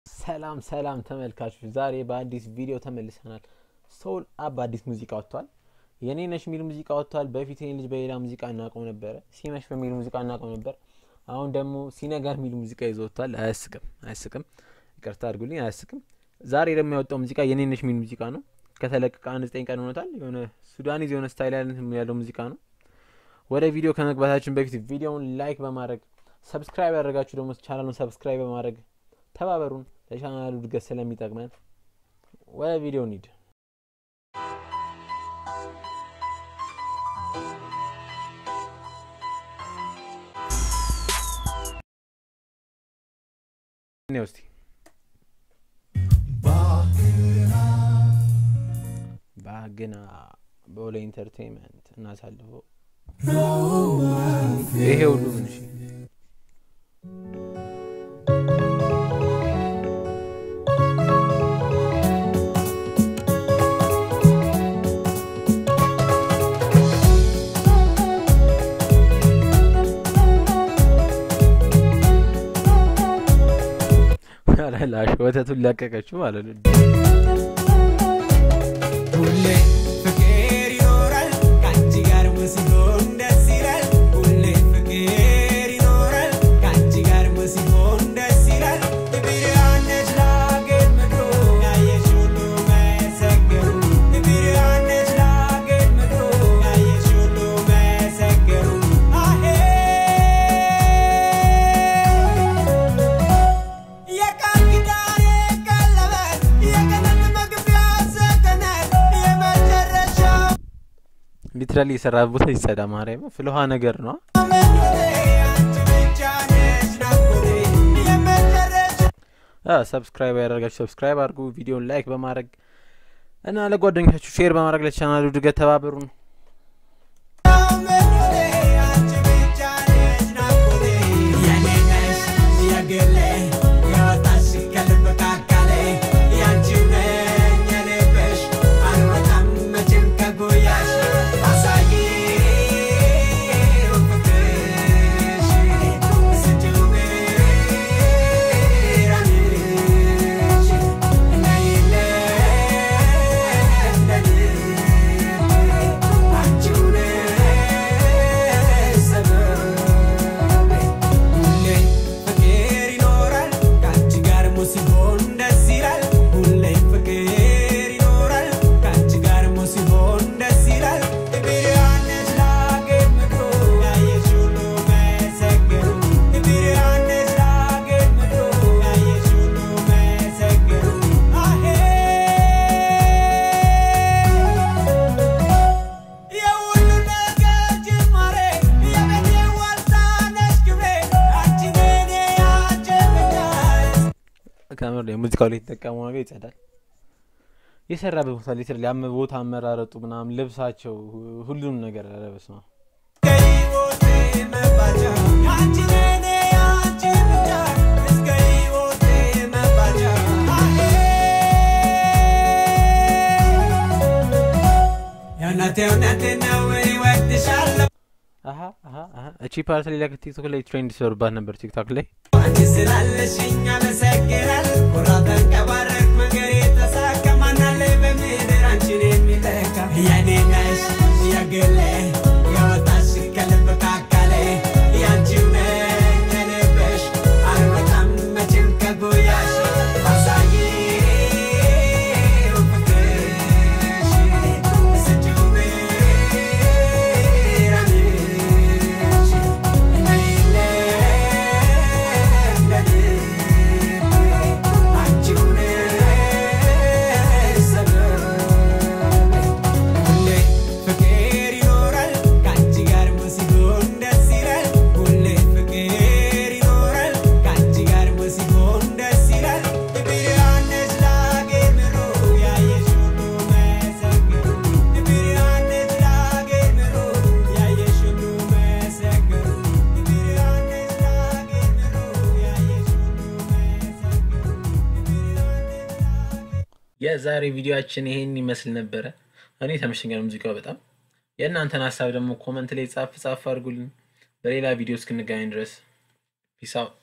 ሰላም ሰላም ተመልካቾች፣ ዛሬ በአዲስ ቪዲዮ ተመልሰናል። ሶል አብ አዲስ ሙዚቃ ወጥቷል። የኔ ነሽ የሚል ሙዚቃ ወጥቷል። በፊት ይህን ልጅ በሌላ ሙዚቃ እናውቀው ነበረ፣ ሲመሽ በሚል ሙዚቃ እናውቀው ነበር። አሁን ደግሞ ሲነጋ የሚል ሙዚቃ ይዞ ወጥቷል። አያስቅም፣ አያስቅም፣ ይቅርታ አድርጉልኝ፣ አያስቅም። ዛሬ ደግሞ ያወጣው ሙዚቃ የኔ ነሽ የሚል ሙዚቃ ነው። ከተለቀቀ አንድ ዘጠኝ ቀን ሆኖታል። የሆነ ሱዳኒዝ የሆነ ስታይል ያለው ሙዚቃ ነው። ወደ ቪዲዮ ከመግባታችን በፊት ቪዲዮውን ላይክ በማድረግ ሰብስክራይብ ያደረጋችሁ ደግሞ ቻናሉን ሰብስክራይብ በማድረግ ተባበሩን። ለቻናሉ እድገት ስለሚጠቅመን ወደ ቪዲዮ እንሂድ። እስቲ ባግና በወለ ኢንተርቴንመንት እናሳልፈው። ይሄ ሁሉ ምን እሺ ላሽ ወተቱን ላቀቀችው ማለት ነው። ሁሌ ፍቅር ይኖራል ከአንቺ ጋር ሲሆን ደስ ይላል። ሁሌ ፍቅር ይኖራል ከአንቺ ጋር ሲሆን ደስ ይላል። ብርሃን ነሽ ለአገር ምድሩ ያየሽ ሁሉ መሰከሩ። ብርሃን ነሽ ለአገር ምድሩ ያየሽ ሁሉ መሰከሩ። አሄ የቃል ኪዳኔ ቀለበት የገነት መግቢያ ሰገነት የመጨረሻ ሊትራሊ የሰራ ቦታ ይጸዳ ማርያም ፍልሃ ነገር ነው። መንገዴ አንቺ ብቻ ነሽ ናፍቆቴ የመጨረሻ ሰብስክራይብ ያደርጋችሁ ሰብስክራይብ አድርጉ። ቪዲዮን ላይክ በማድረግ እና ለጓደኞቻችሁ ሼር በማድረግ ለቻናሉ እድገት ተባበሩን። መንገዴ አንቺ ብቻ ነሽ ናፍቆቴ የኔ ነሽ የግሌ የወጣሽ ከልብ ካካሌ ያንቺው ነኝ የልብሽ አልወጣም መቼም ከጉያሽ አሳይው ፍቅርሽ ስጪው ብርሃንሽ ነይልኝ ለልቤ አንቺው ነሽ ሰበቤ ሁሌ ፍቅር ይኖራል ከአንቺ ጋር ሲሆን ደስ ይላል። ሁሌ ፍቅር ይኖራል ከአንቺ ጋር ሲሆን ደስ ይላል። ብርሃን ነሽ ለአገር ምድሩ ያየሽ ሁሉ መሰከሩ። ብርሃን ነሽ ለአገር ምድሩ ያየሽ ሁሉ መሰከሩ። አሄ የሁሉ ነገር ጅማሬ የቤቴ ዋልታ ነሽ ክብሬ አንቺ ነኔ አንቺ ብቻ ከምር የሙዚቃው ላይ የተጠቀመው ነገር ይጸዳል። የሰራበት ቦታ ሊትራሊ አመ ቦታ አመራረጡ ምናምን ልብሳቸው ሁሉም ነገር ኧረ በስመ አብ ከሕይወቴ መባቻ አንቺ ነኔ አንቺ ብቻ እስከ ሕይወቴ መባቻ አሄ የእውነቴ እውነቴ ነው እወድሻለሁ አሀ አሀ አሀ እቺ ፓርት ሌላ ቲክቶክ ላይ ትሬንድ ሲወርባት ነበር ቲክቶክ ላይ አንቺ ስላለሽኝ አመሰግናለሁ። ኩራት ተንቀባረቅ መንገድ የተሳካ ማናለ በምድር አንቺን የሚተካ የኔ ነሽ የግሌ የወጣሽ ከልብ ካካሌ ያንቺው ነኝ የልብሽ አልወጣም መቼም ከጉያሽ አሳይው ፍቅርሽ ስጪው ብርሃንሽ ፍቅር ይኖራል ከአንቺ ጋር ሲሆን ደስ ይላል። ሁሌ ፍቅር ይኖራል ከአንቺ ጋር ሲሆን ደስ ይላል። ብርሃን ነሽ ለአገር ምድሩ ያየሽ ሁሉ መሰክሩ። ብርሃን ነሽ ለአገር ምድሩ ያየሽ ሁሉ መሰክሩ። ብርሃን ነሽ ለአገር ምድሩ ያየሽ ሁሉ መሰክሩ። ብርሃን ነሽ ለአገር የዛሬ ቪዲዮአችን ይሄን ይመስል ነበረ። እኔ ተመችቶኛል ሙዚቃው በጣም። የእናንተን ሀሳብ ደግሞ ኮመንት ላይ ጻፍ ጻፍ አድርጉልን። በሌላ ቪዲዮ እስክንገናኝ ድረስ ፒስ አውት።